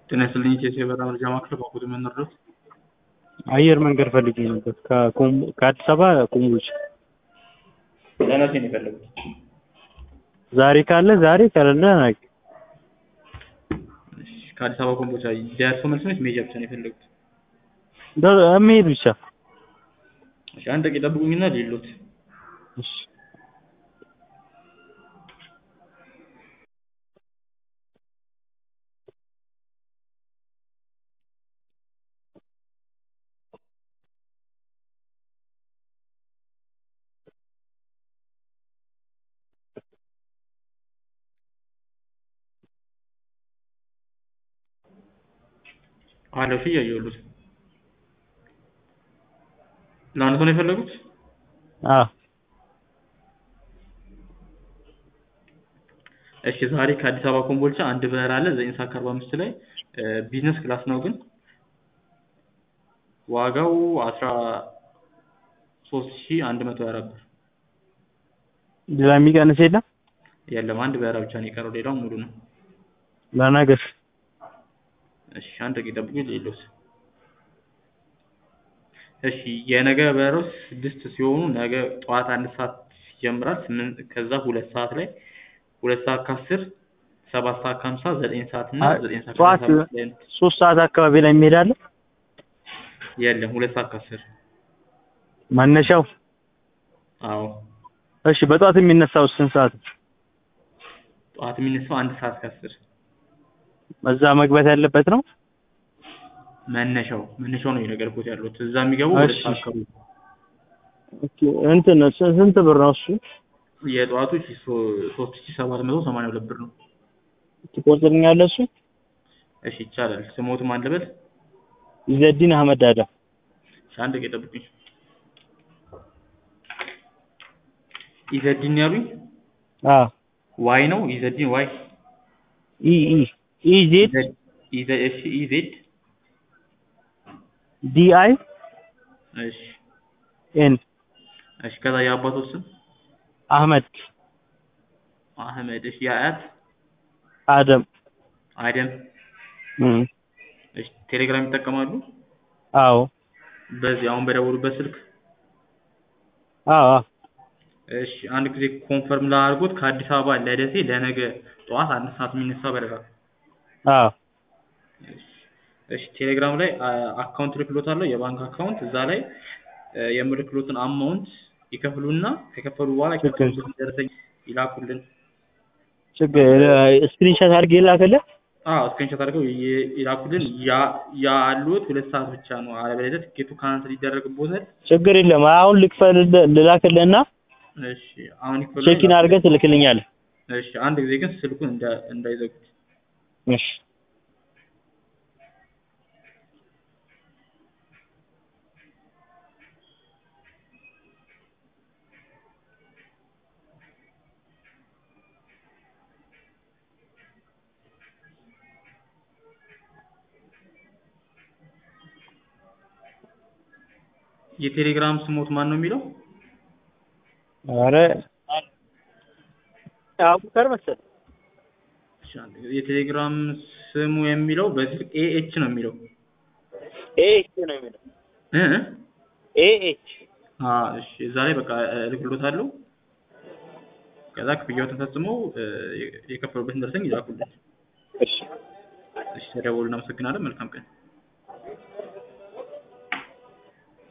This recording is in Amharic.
ጤና ይስጥልኝ ኢትዮ የበራ መረጃ ማዕከል በአኩሪ መነርዶት አየር መንገድ ፈልጌ ነበር ከኮም- ከአዲስ አበባ ኮምቦልቻ ለመቼ ነው የፈለጉት? ዛሬ ካለ ዛሬ ከሌለ ነገ እሺ፣ ከአዲስ አበባ ኮምቦልቻ ደርሶ መልስ ነው ወይስ መሄጃ ብቻ ነው የፈለጉት? ደ- መሄድ ብቻ እሺ፣ አንድ ደቂቃ ጠብቁኝና ሌሎት እሺ አለፊ እያየሁት ለአንድ ሰው ነው የፈለጉት? አዎ እሺ ዛሬ ከአዲስ አበባ ኮምቦልቻ አንድ በረራ አለ ዘጠኝ ሰዓት ከአርባ አምስት ላይ ቢዝነስ ክላስ ነው ግን ዋጋው አስራ ሶስት ሺህ አንድ መቶ ሀያ አራት ብር ሌላ የሚቀንስ የለም የለም አንድ በረራ ብቻ ነው የቀረው ሌላው ሙሉ ነው ለነገር እሺ አንድ ደቂቃ ጠብቁኝ ሌሎት እሺ የነገ በረራው ስድስት ሲሆኑ ነገ ጠዋት አንድ ሰዓት ይጀምራል ስምንት ከዛ ሁለት ሰዓት ላይ ሁለት ሰዓት ከአስር ሰባት ሰዓት ከሀምሳ ዘጠኝ ሰዓት እና አይ፣ ዘጠኝ ሰዓት ጠዋት ከሰላሳ አምስት ላይ ነው። ሶስት ሰዓት አካባቢ ላይ የሚሄዳለ የለም ሁለት ሰዓት ከአስር መነሻው አዎ እሺ በጠዋት የሚነሳው ስንት ሰዓት ጠዋት የሚነሳው አንድ ሰዓት ከአስር እዛ መግባት ያለበት ነው መነሻው መነሻው ነው የነገርኩት ያሉት እዛ የሚገቡ ሁለት እሺ። ሰዓት ከሩብ ኦኬ እንትን ስ- ስንት ብር ነው እሱ የጠዋቱ ሺ ሶ- ሶስት ሺ ሰባት መቶ ሰማንያ ሁለት ብር ነው ትቆርጥልኛለህ እሱ እሺ ይቻላል ስሞት ማን ልበል ኢዘዲን አህመድ አደም እሺ አንድ ደቂቃ ጠብቁኝ ኢዘዲን ያሉኝ አዎ ዋይ ነው ኢዘዲን ዋይ ኢ ኢ ኢ ዜድ ኢዘድ- ኢዘ- እሺ ኢዜድ ዲ አይ እሺ ኤን እሺ ከዛ የአባቶ ስም አህመድ አህመድ እሺ የአያት አደም አደም እም እሺ ቴሌግራም ይጠቀማሉ አዎ በዚህ አሁን በደወሉበት ስልክ አዎ አዎ እሺ አንድ ጊዜ ኮንፈርም ላድርጎት ከአዲስ አበባ ለደሴ ለነገ ጠዋት አንድ ሰዓት የሚነሳ በረራ አዎ እሺ ቴሌግራም ላይ አ- አካውንት ልክሎታለሁ የባንክ አካውንት እዛ ላይ እ፣ የምልክሎትን አማውንት ይከፍሉና ከከፈሉ በኋላ የከፈሉበትን ደረሰኝ ይላኩልን ችግር ስክሪንሾት አድርጌ ላከልህ አዎ ስክሪንሾት አድርገው ይ- ይላኩልን ያ- ያሉት ሁለት ሰዓት ብቻ ነው አለበለዚያ ትኬቱ ካንስል ይደረግቦታል ችግር የለም አሁን ልክፈልልህ ልላክልህና እሺ አሁን ይክፈሉ ቼኪን አድርገህ ትልክልኛለህ እሺ አንድ ጊዜ ግን ስልኩን እንዳ- እንዳይዘጉት እሺ የቴሌግራም ስሞት ማን ነው የሚለው ኧረ አቡከር መሰለህ እሺ፣ አንድ ጊዜ የቴሌግራም ስሙ የሚለው በስልክ ኤኤች ነው የሚለው ኤ ኤች ነው የሚለው እ እ? ኤ ኤች አ እሺ እዛ ላይ በቃ እልክሎታለሁ ከዛ ክፍያዎትን ፈጽመው እ፣ የከፈሉበትን ደረሰኝ ይላኩልን እሺ እሺ ተደውሉ እናመሰግናለን መልካም ቀን